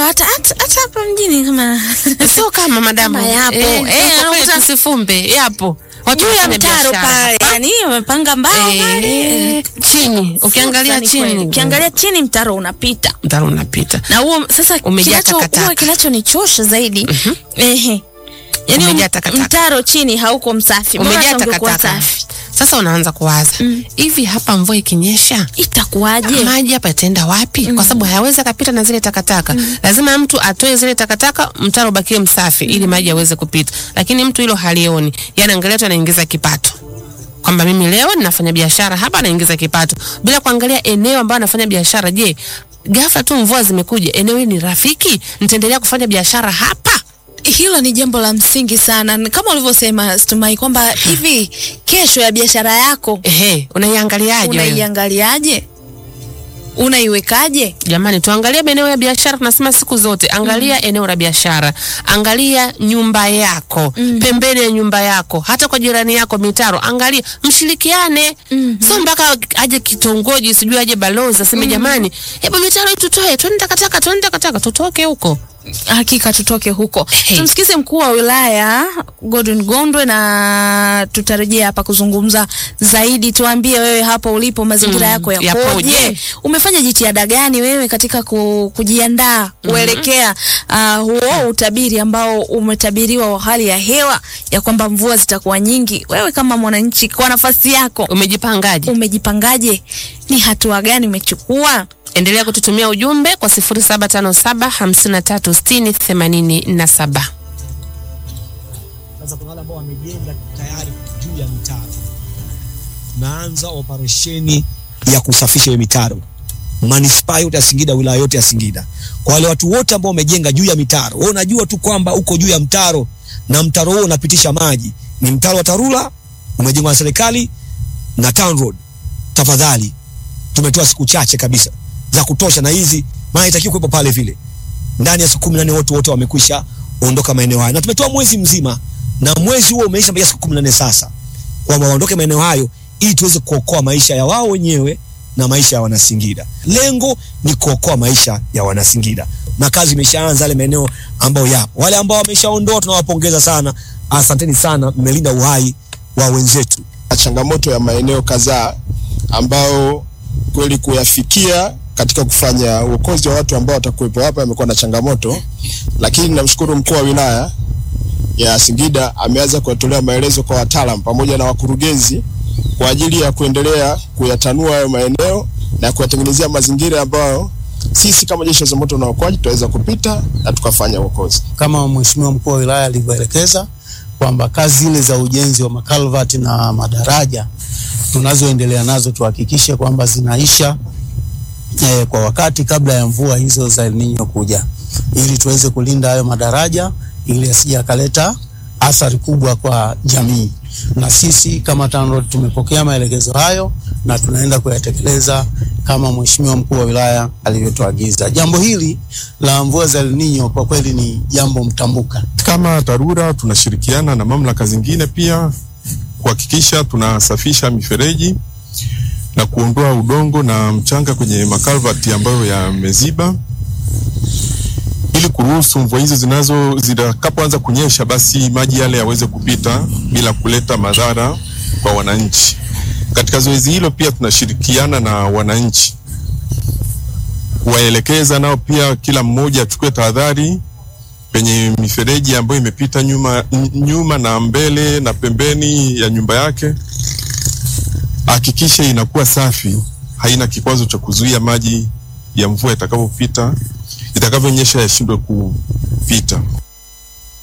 hata hata hata hapa mjini kama sio kama madamu Kama yapo. eh, Eh, kwa kweli unakuta- tusifumbe yapo watu juu ya wanafanya mtaro biashara pale, hapa. yani wamepanga mbao pale. Eh, chini ukiangalia Sasa ni kweli. chini ukiangalia chini mtaro unapita mtaro unapita na huo sasa Umejaa kinacho takataka. huwa kinachonichosha zaidi ehe yani Umejaa um- takataka. mtaro chini hauko msafi Bora umejaa hata ungekuwa takataka safi sasa unaanza kuwaza hivi hapa mvua ikinyesha itakuwaje maji hapa yataenda wapi? Kwa sababu hayawezi akapita na zile takataka. Lazima mtu atoe zile takataka, mtaro ubakie msafi ili maji yaweze kupita. Lakini mtu hilo halioni, yani angalia tu anaingiza kipato kwamba mimi leo ninafanya biashara hapa, naingiza kipato bila kuangalia eneo ambalo anafanya biashara. Je, ghafla tu mvua zimekuja, eneo hili ni rafiki, nitaendelea kufanya biashara hapa? hilo ni jambo la msingi sana Ni kama ulivyosema Stumai kwamba hivi kesho ya biashara yako Ehe, unaiangaliaje wewe? unaiangaliaje unaiwekaje Jamani, tuangalie maeneo ya biashara. Tunasema siku zote, angalia eneo la biashara, angalia nyumba yako, pembeni ya nyumba yako, hata kwa jirani yako, mitaro, angalia, mshirikiane. Sio mpaka aje kitongoji, sijui aje balozi aseme jamani, hebu mitaro hii tutoe, twende takataka, twende takataka, tutoke huko. hakika tutoke huko Hey. tumsikize mkuu wa wilaya Gordon Gondwe na tutarejea hapa kuzungumza zaidi tuambie wewe hapo ulipo mazingira Mm, yako yapoje yapoje? umefanya jitihada gani wewe katika ku, kujiandaa kuelekea uh, huo utabiri ambao umetabiriwa wa hali ya hewa ya kwamba mvua zitakuwa nyingi wewe kama mwananchi kwa nafasi yako Umejipangaje? umejipangaje ni hatua gani umechukua Endelea kututumia ujumbe kwa 0757 53 60 87. Sasa kuna wale ambao wamejenga tayari juu ya mitaro, tunaanza operesheni ya kusafisha hiyo mitaro manispaa yote ya Singida, wilaya yote ya Singida. Kwa wale watu wote ambao wamejenga juu ya mitaro, wewe unajua tu kwamba uko juu ya mtaro na mtaro huo unapitisha maji, ni mtaro wa TARURA umejengwa na serikali na TANROADS. Tafadhali, tumetoa siku chache kabisa za kutosha, na hizi maana itakiwa kuwepo pale vile ndani ya siku kumi na nne wote wote wamekwisha ondoka maeneo hayo, na tumetoa mwezi mzima, na mwezi huo umeisha mpaka siku kumi na nne sasa, kwamba waondoke maeneo hayo ili tuweze kuokoa maisha ya wao wenyewe na maisha ya Wanasingida. Lengo ni kuokoa maisha ya Wanasingida, na kazi imeshaanza yale maeneo ambayo yapo. Wale ambao wameshaondoa tunawapongeza sana, asanteni sana, mmelinda uhai wa wenzetu. changamoto ya maeneo kadhaa ambao kweli kuyafikia katika kufanya uokozi wa watu ambao watakuwepo hapa amekuwa na changamoto, lakini namshukuru mkuu wa wilaya ya Singida ameanza kuwatolea maelezo kwa wataalam pamoja na wakurugenzi kwa ajili ya kuendelea kuyatanua hayo maeneo na kuyatengenezea mazingira ambayo sisi kama jeshi la zimamoto na uokoaji tutaweza kupita na tukafanya uokozi. kama mheshimiwa mkuu wa wilaya alivyoelekeza kwamba kazi zile za ujenzi wa makalvati na madaraja tunazoendelea nazo tuhakikishe kwamba zinaisha eh, kwa wakati kabla ya mvua hizo za El Nino kuja, ili tuweze kulinda hayo madaraja ili asije akaleta athari kubwa kwa jamii. Na sisi kama TANROADS tumepokea maelekezo hayo na tunaenda kuyatekeleza kama mheshimiwa mkuu wa wilaya alivyotuagiza. Jambo hili la mvua za El Nino kwa kweli ni jambo mtambuka. Kama TARURA tunashirikiana na mamlaka zingine pia kuhakikisha tunasafisha mifereji na kuondoa udongo na mchanga kwenye makalvati ambayo yameziba ili kuruhusu mvua hizo zinazo zitakapoanza kunyesha, basi maji yale yaweze kupita bila kuleta madhara kwa wananchi. Katika zoezi hilo pia tunashirikiana na wananchi kuwaelekeza nao pia, kila mmoja achukue tahadhari penye mifereji ambayo imepita nyuma, n- nyuma na mbele na pembeni ya nyumba yake, hakikishe inakuwa safi, haina kikwazo cha kuzuia maji ya mvua itakapopita, itakavyonyesha yashindwe kupita.